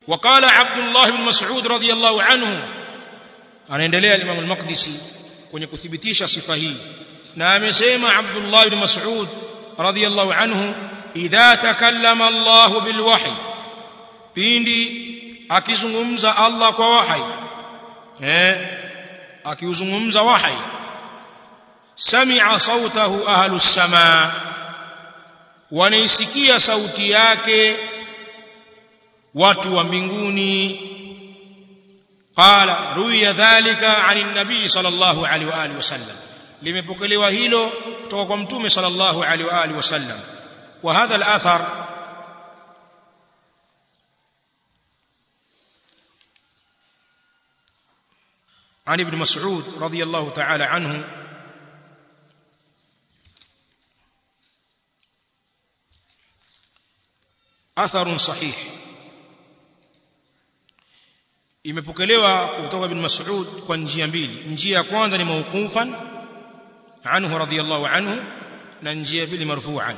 وقال عبد الله بن مسعود رضي الله عنه anaendelea Imam al-Maqdisi kwenye kuthibitisha sifa hii na amesema Abdullah ibn Mas'ud radiyallahu anhu idha takallama Allah bil wahy pindi akizungumza Allah kwa wahi eh akiuzungumza wahi sami'a sautahu ahlus samaa wanaisikia sauti yake watu wa mbinguni qala ruya dhalika anin nabii sallallahu alaihi wa alihi wasallam limepokelewa hilo kutoka kwa mtume sallallahu alaihi wa alihi wasallam wa hadha al-athar عن ابن مسعود رضي الله تعالى عنه أثر صحيح imepokelewa kutoka ibn Mas'ud kwa njia mbili njia ya kwanza ni mawqufan anhu radiyallahu anhu na njia ya pili marfu'an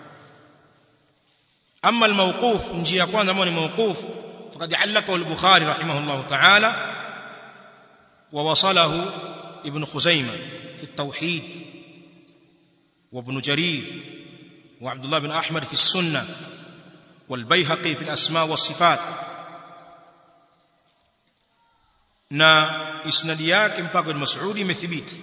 amma al-mawquf njia ya kwanza ambayo ni mawquf faqad allaqahu al-Bukhari rahimahullah ta'ala wa wasalahu ibn Khuzaimah fi at-tauhid wa ibn Jarir wa Abdullah bin Ahmad fi as-sunnah والبيهقي في الأسماء والصفات na isnadi yake mpaka ibn Mas'ud imethibiti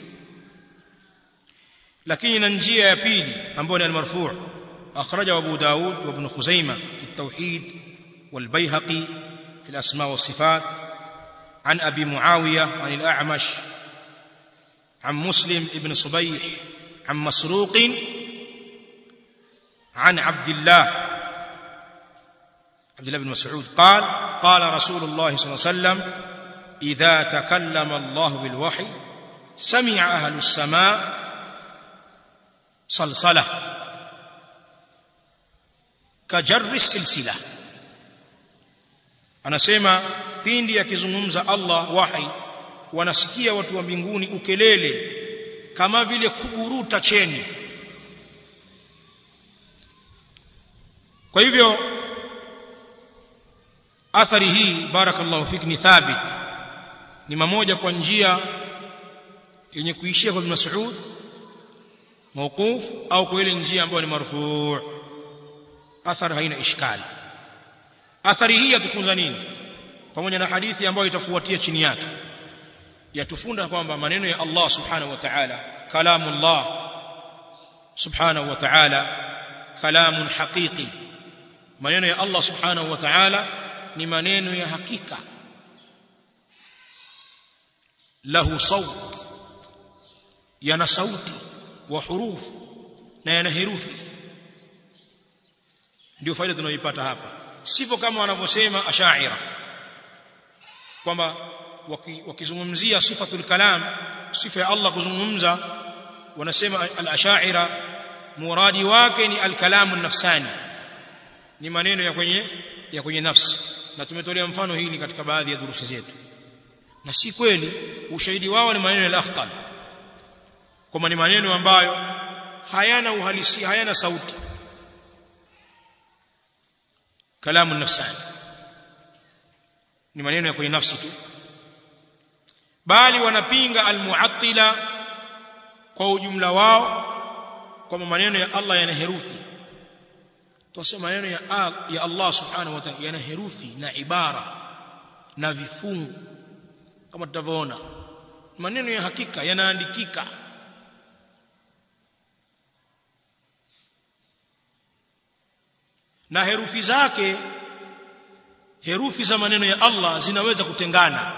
lakini na njia ya pili ambayo ni al-marfu' akhraja Abu Daud wa Ibn Khuzaimah fi at-tauhid wal Baihaqi fi al-asma wa sifat an Abi Muawiya an al-A'mash عن مسلم ابن صبيح عن مسروق عن عبد الله عبد الله بن مسعود قال قال رسول الله صلى الله عليه وسلم إذا تكلم الله بالوحي سمع أهل السماء صلصلة كجر السلسلة anasema pindi akizungumza Allah wahi wanasikia watu wa mbinguni ukelele kama vile kuburuta cheni kwa hivyo athari hii barakallahu fik ni thabit ni mamoja kwa njia yenye kuishia kwa Ibn Mas'ud mawquf au kwa ile njia ambayo ni marfu' athari haina ishkali athari hii yatufunza nini pamoja na hadithi ambayo itafuatia chini yake yatufunda kwamba maneno ya Allah subhanahu wa ta'ala kalamullah subhanahu wa ta'ala kalamun haqiqi maneno ya Allah subhanahu wa ta'ala ni maneno ya hakika lahu saut yana sauti wa huruf na yana herufi ndio faida tunayoipata hapa sivyo kama wanavyosema ashaira kwamba wakizungumzia waki sifatul kalam sifa ya Allah kuzungumza wanasema al-ashaira muradi wake ni al-kalamu nafsani ni maneno ya kwenye ya kwenye nafsi na tumetolea mfano hili katika baadhi ya durusi zetu na si kweli ushahidi wao ni maneno ya afdal kwamba ni maneno ambayo hayana uhalisia hayana sauti kalamu nafsani ni maneno ya kwenye nafsi tu bali wanapinga almuattila kwa ujumla wao kwamba maneno ya Allah yana herufi tunasema maneno ya, ya Allah subhanahu wa ta'ala yana herufi na ibara na vifungu kama tutavyoona maneno ya hakika yanaandikika na herufi zake herufi za maneno ya Allah zinaweza kutengana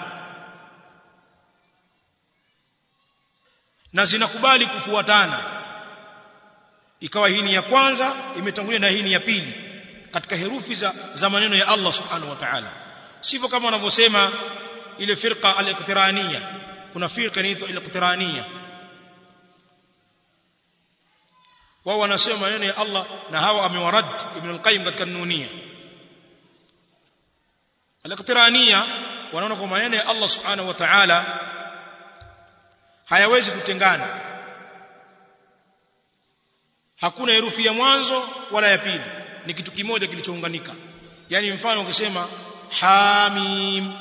na zinakubali kufuatana ikawa hii ni ya kwanza imetangulia na hii ni ya pili katika herufi za, za maneno ya Allah subhanahu wa ta'ala sivyo kama wanavyosema ile firqa al-iqtiraniya kuna firqa inaitwa al-iqtiraniya wao wanasema maneno ya Allah na hawa amewarad ibn al-qayyim katika nunia al-iqtiraniya wanaona kwa maneno ya Allah subhanahu wa ta'ala hayawezi kutengana hakuna herufi ya mwanzo wala ya pili ni kitu kimoja kilichounganika yani mfano ukisema hamim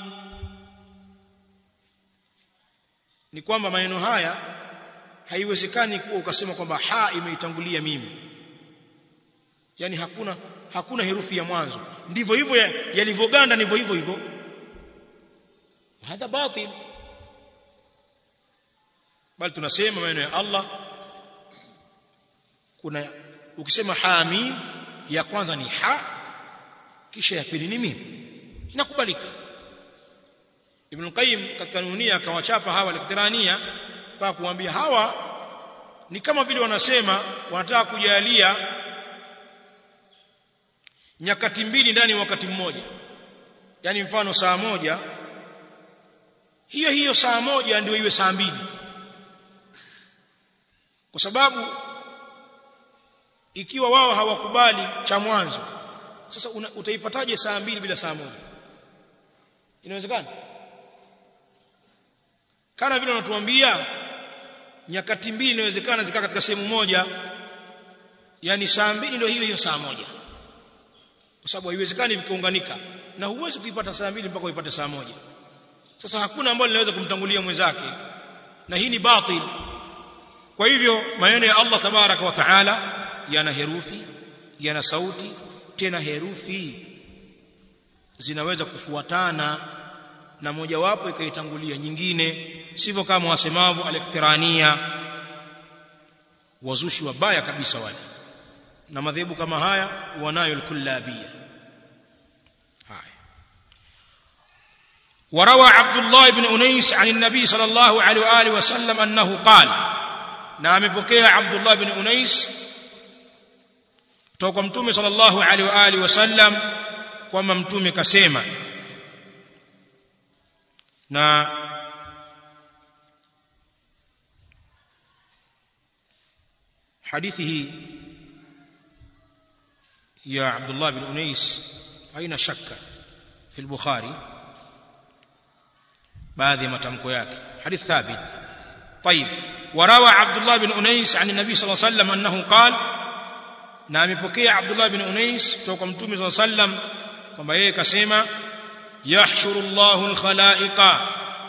ni kwamba maneno haya haiwezekani kuwa ukasema kwamba ha imeitangulia mimi yani hakuna hakuna herufi ya mwanzo ndivyo hivyo yalivyoganda ndivyo hivyo hivyo hadha batil bali tunasema maneno ya Allah kuna ukisema hamim ya kwanza ni ha kisha ya pili ni mim inakubalika Ibn Qayyim katika nunia akawachapa hawa liktirania mpaka kuambia hawa ni kama vile wanasema wanataka kujalia nyakati mbili ndani wakati mmoja yani mfano saa moja hiyo hiyo saa moja ndio iwe saa mbili kwa sababu ikiwa wao hawakubali cha mwanzo sasa una, utaipataje saa mbili bila saa moja inawezekana kana vile wanatuambia nyakati mbili inawezekana zikaa katika sehemu moja yani saa mbili ndio hiyo hiyo saa moja kwa sababu haiwezekani vikaunganika na huwezi kuipata saa mbili mpaka uipate saa moja sasa hakuna ambalo linaweza kumtangulia mwenzake na hii ni batil kwa hivyo maneno ya Allah tabaraka wa taala yana herufi yana sauti tena herufi zinaweza kufuatana na mojawapo ikaitangulia nyingine sivyo kama wasemavyo alektirania wazushi wabaya kabisa wale na madhehebu kama haya wanayo alkullabia haya وروى عبد الله بن أنيس عن النبي صلى الله عليه وآله وسلم أنه قال نعم بكي عبد الله بن أنيس توقع متومي صلى الله عليه وآله وسلم kwamba mtume kasema na hadithi hii ya Abdullah bin Unais haina shaka fi al-Bukhari baadhi ya matamko yake hadith thabit طيب وروى عبد الله بن أنيس عن النبي صلى الله عليه وسلم أنه قال na amepokea Abdullah bin Unais kutoka kwa Mtume صلى الله عليه وسلم kwamba yeye kasema yahshuru Allahu al-khalaiqa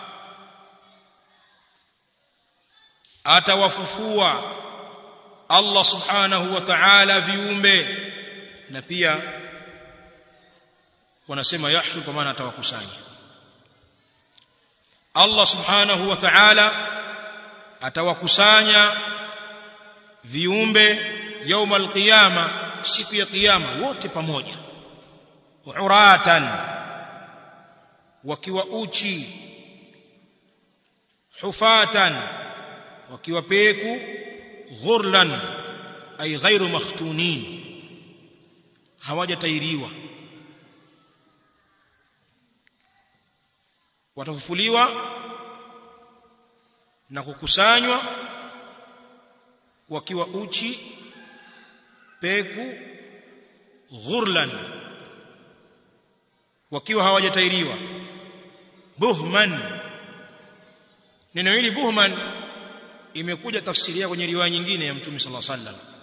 atawafufua Allah subhanahu wa ta'ala viumbe na pia wanasema yahshur kwa maana atawakusanya Allah subhanahu wa ta'ala atawakusanya viumbe يوم القيامه siku ya kiyama wote pamoja uratan wakiwa uchi hufatan wakiwa peku ghurlan ay ghairu makhtunin hawajatairiwa watafufuliwa na kukusanywa wakiwa uchi peku ghurlan wakiwa hawajatairiwa buhman neno hili buhman imekuja tafsiri yake kwenye riwaya nyingine ya mtume sallallahu alaihi wasallam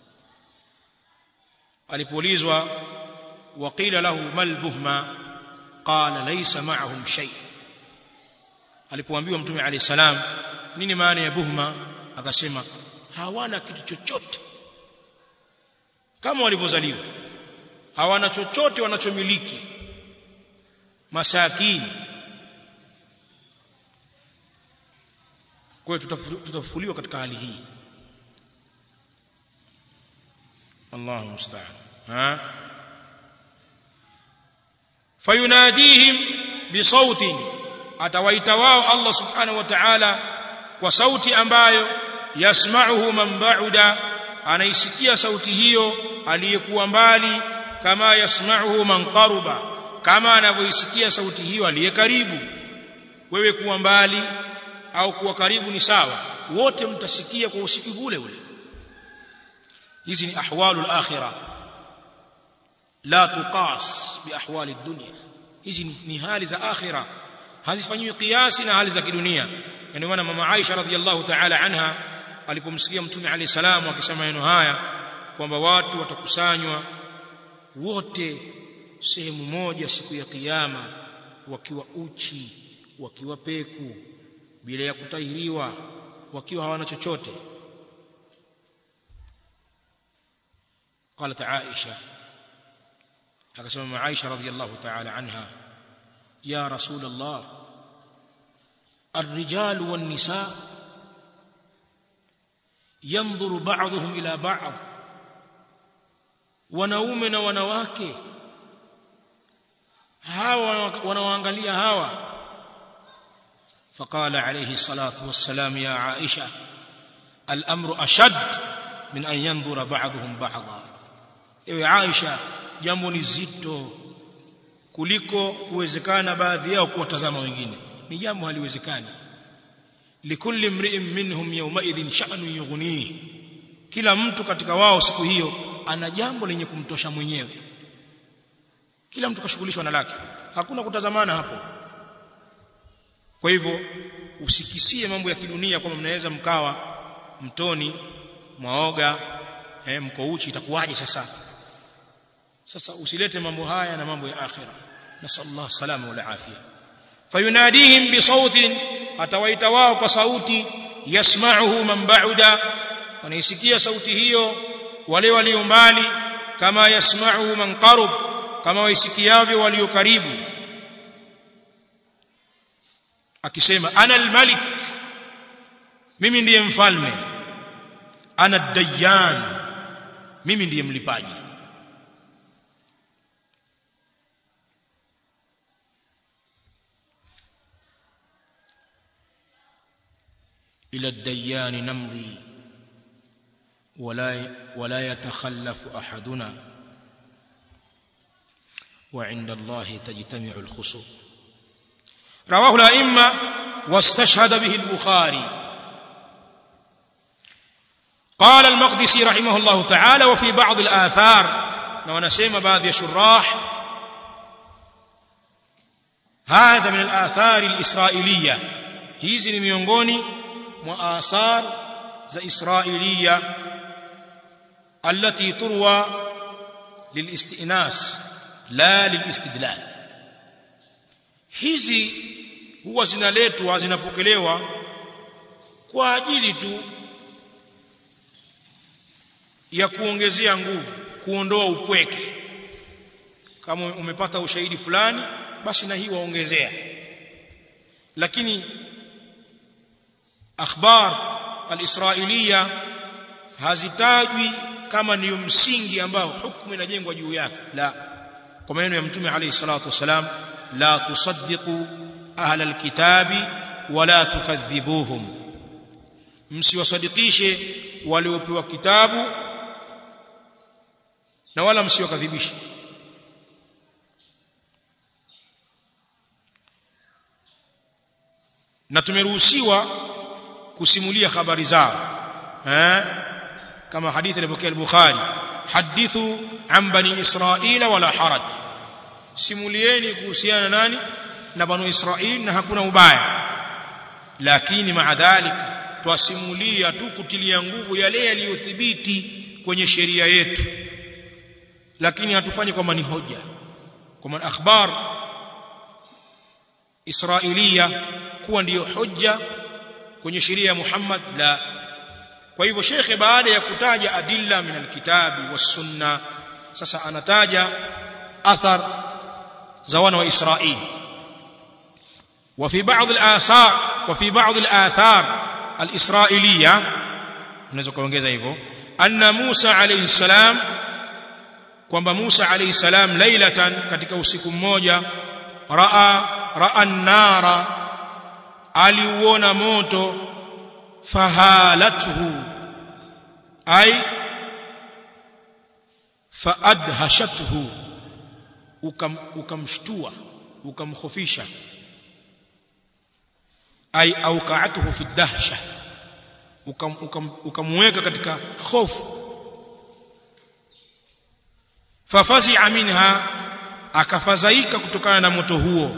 alipoulizwa waqila lahu mal buhma qala laysa ma'ahum shay alipoambiwa mtume alayhi salam nini maana ya buhma akasema hawana kitu chochote kama walivyozaliwa hawana chochote wanachomiliki masakini kwa hiyo tutafufuliwa katika hali hii Allahu musta'an ha fayunadihim bisautin atawaita wao Allah subhanahu wa ta'ala kwa sauti ambayo yasma'uhu man ba'uda anaisikia sauti hiyo aliyekuwa mbali kama yasma'uhu man qaruba kama anavyoisikia sauti hiyo aliye karibu wewe kuwa mbali au kuwa karibu ni sawa wote mtasikia kwa usikivu ule ule hizi ni ahwalul akhirah la tuqas bi ahwali dunya hizi ni, ni hali za akhirah hazifanyiwi kiasi na hali za kidunia ndio maana mama Aisha radhiallahu ta'ala anha alipomsikia mtume alayhi salamu akisema maneno haya kwamba watu watakusanywa wote sehemu moja siku ya kiyama wakiwa uchi wakiwa peku bila ya kutahiriwa wakiwa hawana chochote قالت عائشة أقسم عائشة رضي الله تعالى عنها يا رسول الله الرجال والنساء ينظر بعضهم إلى بعض wanaume na wanawake hawa wanawaangalia hawa فقال عليه الصلاة والسلام يا عائشة الأمر أشد من أن ينظر بعضهم بعضا ewe Aisha jambo ni zito kuliko kuwezekana baadhi yao kuwatazama wengine ni jambo haliwezekani likulli mri'in minhum yawmaidhin sha'nu yughnihi kila mtu katika wao siku hiyo ana jambo lenye kumtosha mwenyewe kila mtu kashughulishwa na lake hakuna kutazamana hapo kwa hivyo usikisie mambo ya kidunia kwamba mnaweza mkawa mtoni mwaoga eh, mko uchi itakuwaje sasa sasa usilete mambo haya na mambo ya akhira nasallallahu salama wal afia fayunadihim bi sautin atawaita wao kwa sauti yasma'uhu man ba'uda wanaisikia sauti hiyo wale walio mbali kama yasma'uhu man qarub kama waisikiavyo walio karibu akisema ana almalik mimi ndiye mfalme ana dayyan mimi ndiye mlipaji إلى الديان نمضي ولا ولا يتخلف أحدنا وعند الله تجتمع الخصوم رواه الأئمة واستشهد به البخاري قال المقدسي رحمه الله تعالى وفي بعض الآثار ونسيم بعض الشراح هذا من الآثار الإسرائيلية hizi ni miongoni mwa athar za israiliya التي تروى للاستئناس لا للاستدلال hizi huwa zinaletwa zinapokelewa kwa ajili tu ya kuongezea nguvu kuondoa upweke kama umepata ushahidi fulani basi na hii waongezea lakini akhbar alisrailiya hazitajwi kama ndiyo msingi ambao hukumu inajengwa juu yake la kwa maneno ya mtume alayhi salatu wasalam la tusaddiqu ahla alkitabi wala tukadhibuhum msiwasadikishe waliopewa kitabu na wala msiwakadhibishe na tumeruhusiwa kusimulia habari zao eh kama hadithi iliyopokea al-Bukhari hadithu an bani Israila wala haraj simulieni kuhusiana nani na banu Israili na hakuna ubaya lakini maadhalik twasimulia tu kutilia nguvu yale yaliyothibiti kwenye sheria yetu lakini hatufanyi kwamba ni hoja kwa akhbar israiliya kuwa ndiyo hoja kwenye sheria ya Muhammad la kwa hivyo shekhe baada ya kutaja adilla min alkitabi was-sunna sasa anataja athar za wana wa Israili وفي بعض الآثار وفي بعض الآثار الإسرائيلية unaweza kuongeza hivyo anna Musa alayhi salam kwamba Musa alayhi salam lailatan katika usiku mmoja raa raa an-nara aliuona moto fahalathu ay faadhashathu ukam ukamshtua ukamkhofisha ay auqa'atuhu fi dahsha ukamweka katika hofu fafazi'a minha akafadhaika kutokana na moto huo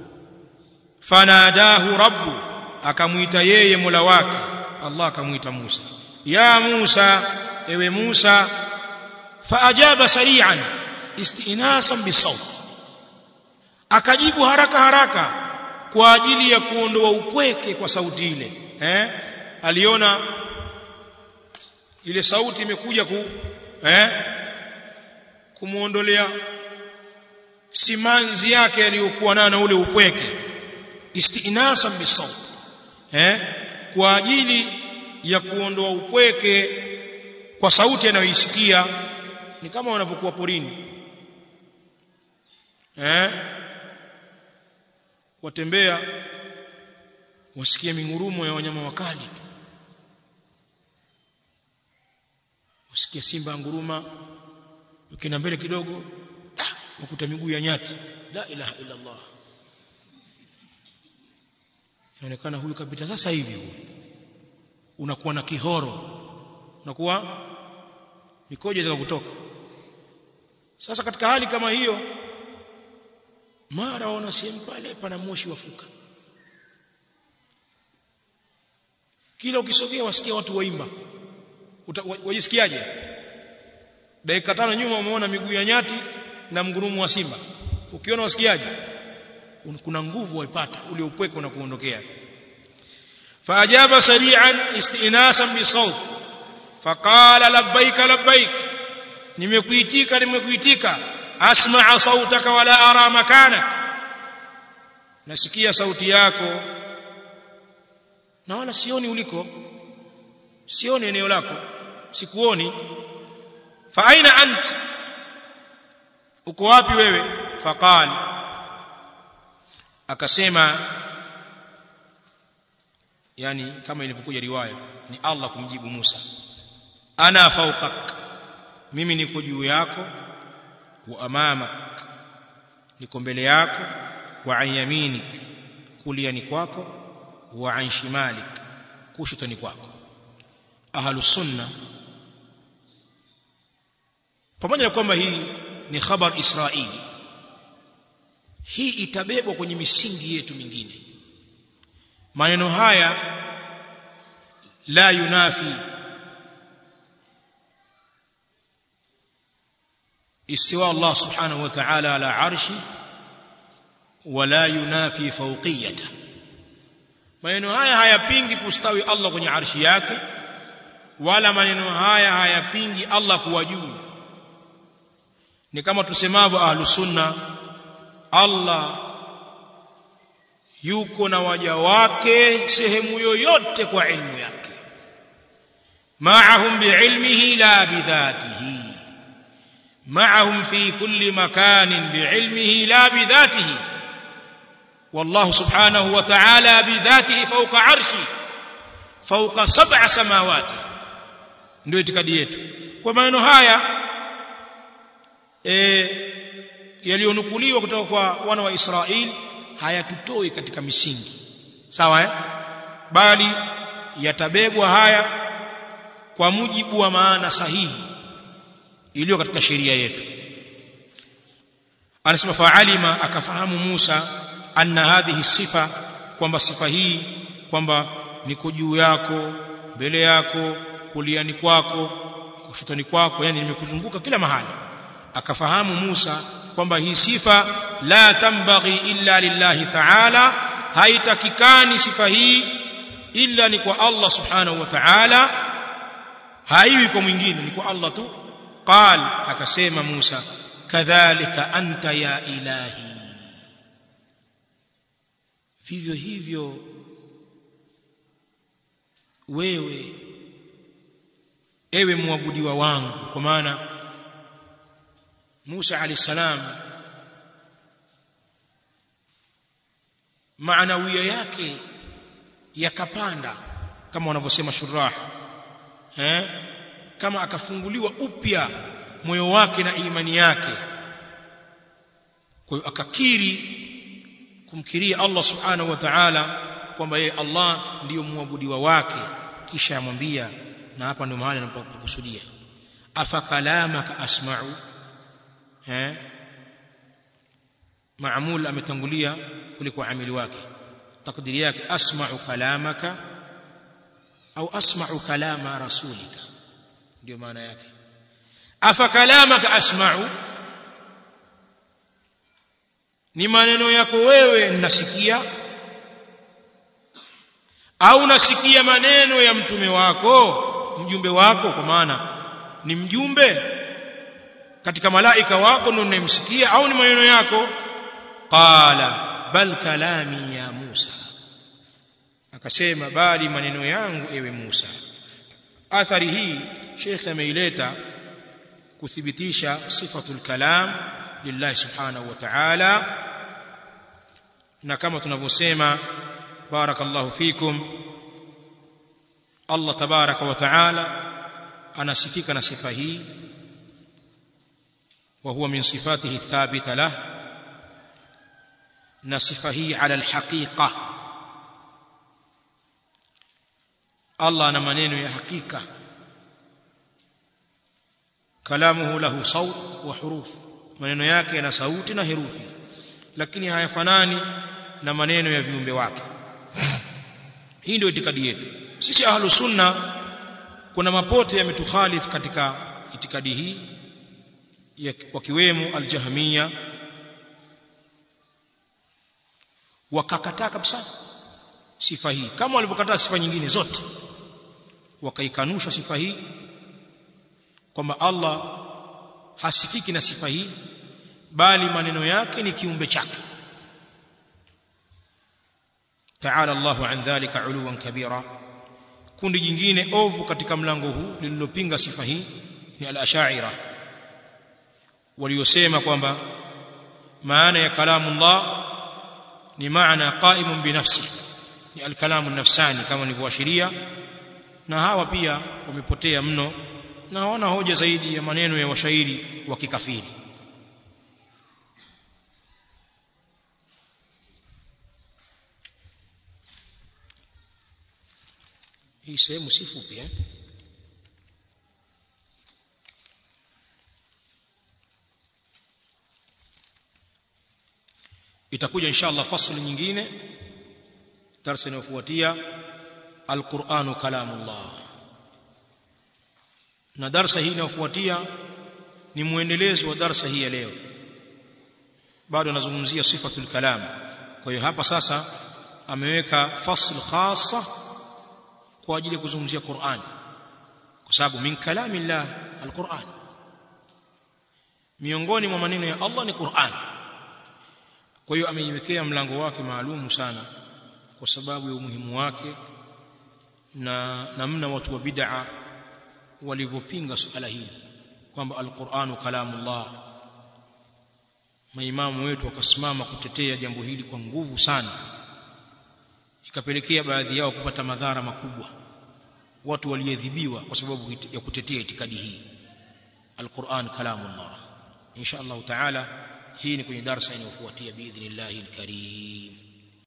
fanadahu rabbu akamuita yeye mola wake Allah akamuita Musa ya Musa ewe Musa faajaba sari'an istinasan bisawt akajibu haraka haraka kwa ajili ya kuondoa upweke kwa sauti ile eh aliona ile sauti imekuja ku eh kumuondolea simanzi yake aliyokuwa nayo na ule upweke istinasan bisawt eh kwa ajili ya kuondoa upweke kwa sauti anayoisikia ni kama wanavyokuwa porini eh watembea wasikie mingurumo ya wanyama wakali tu wasikie simba nguruma ukienda mbele kidogo ukuta miguu ya nyati la ilaha illa Allah inaonekana huyu kapita sasa hivi huyu unakuwa na kihoro unakuwa mikojo zaka kutoka sasa katika hali kama hiyo mara waona sehemu pale pana moshi wafuka kila ukisogea wasikia watu waimba wajisikiaje dakika tano nyuma umeona miguu ya nyati na mgurumu wa simba ukiona wasikiaje kuna nguvu waipata ule upweke unakuondokea فأجاب سريعا استئناسا بصوت فقال لبيك لبيك nimekuitika nimekuitika asma'a sautaka wala ara makanak nasikia sauti yako na wala sioni uliko sioni eneo lako sikuoni fa aina ant uko wapi wewe faqal akasema yani kama ilivyokuja riwaya ni Allah kumjibu Musa ana fawqak mimi niko juu yako wa amamak niko mbele yako wa an yaminik kuliani kwako wa an shimalik kushotani kwako ahlu sunna pamoja na kwamba hii ni khabar israili hii itabebwa kwenye misingi yetu mingine maneno haya la yunafi استواء الله سبحانه وتعالى على عرشه ولا ينافي فوقيته maneno haya hayapingi kustawi Allah kwenye arshi yake wala maneno haya hayapingi Allah kuwa juu ni kama tusemavyo ahlu sunna Allah yuko na waja wake sehemu yoyote kwa ilmu yake ma'ahum bi'ilmihi la bidhatihi معهم في كل مكان بعلمه لا بذاته والله سبحانه وتعالى بذاته فوق عرشه فوق سبع سماوات ndio itikadi yetu kwa maneno haya e, yaliyonukuliwa kutoka kwa wana wa Israeli hayatutoi katika misingi sawa eh bali yatabebwa haya kwa mujibu wa maana sahihi iliyo katika sheria yetu anasema fa'alima akafahamu Musa anna hadhihi sifa kwamba sifa hii kwamba niko juu yako mbele yako kuliani kwako kushotani kwako yani nimekuzunguka kila mahali akafahamu Musa kwamba hii sifa la tambaghi illa lillahi ta'ala haitakikani sifa hii illa ni kwa Allah subhanahu wa ta'ala haiwi kwa mwingine ni kwa Allah tu قال akasema Musa kadhalika anta ya ilahi vivyo hivyo wewe ewe muabudiwa wangu kwa maana Musa alayhi salam maanawia yake yakapanda kama wanavyosema shurah eh kama akafunguliwa upya moyo wake na imani yake kwa hiyo akakiri kumkiria Allah subhanahu wa ta'ala kwamba yeye Allah ndiyo muabudiwa wake kisha amwambia na hapa ndio mahali anapokusudia afa kalamaka asma'u eh maamul ametangulia kuliko amili wake takdiri yake asma'u kalamaka au asma'u kalama rasulika ndio maana yake afa kalamaka asma'u ni maneno yako wewe nasikia au nasikia maneno ya mtume wako mjumbe wako kwa maana ni mjumbe katika malaika wako ndio unayemsikia au ni maneno yako qala bal kalami ya Musa akasema bali maneno yangu ewe Musa athari hii Sheikh ameileta kuthibitisha sifatul kalam lillahi subhanahu wa ta'ala na kama tunavyosema barakallahu fikum Allah tabaraka wa ta'ala anasifika na sifa hii wa huwa min sifatihi thabita lah na sifa hii ala alhaqiqa Allah ana maneno ya hakika kalamuhu lahu saut wa huruf maneno yake yana sauti na herufi lakini hayafanani na maneno ya viumbe wake hii ndio itikadi yetu sisi ahlu sunna kuna mapote yametukhalif katika itikadi hii wakiwemo aljahmiya wakakataa kabisa sifa hii kama walivyokataa sifa nyingine zote wakaikanusha sifa hii kwamba Allah hasifiki na sifa hii bali maneno yake ni kiumbe chake ta'ala Allahu an dhalika uluwan kabira kundi jingine ovu katika mlango huu lililopinga sifa hii ni al-ash'ira waliosema kwamba maana ya kalamu Allah ni maana qaimun binafsi ni al-kalamu nafsani kama nilivyoashiria na hawa pia wamepotea mno na hawana hoja zaidi ya maneno ya washairi wa kikafiri hii sehemu si fupi eh itakuja inshallah fasli nyingine darasa inayofuatia alquranu kalamullah na darasa hii inayofuatia ni muendelezo wa darasa hii ya leo bado anazungumzia sifatul kalam kwa hiyo hapa sasa ameweka fasl khassa kwa ajili ya kuzungumzia Qur'an kwa sababu min kalamillah alquran miongoni mwa maneno ya Allah ni Qur'an kwa hiyo ameiwekea mlango wake maalumu sana kwa sababu ya umuhimu wake na namna watu wa bid'a walivyopinga suala hili kwamba alquranu kalamullah maimamu wetu wakasimama kutetea jambo hili kwa nguvu sana ikapelekea baadhi yao kupata madhara makubwa watu waliadhibiwa kwa sababu ya kutetea itikadi hii alquran kalamullah insha Allah taala hii ni kwenye darasa inayofuatia biidhnillahil karim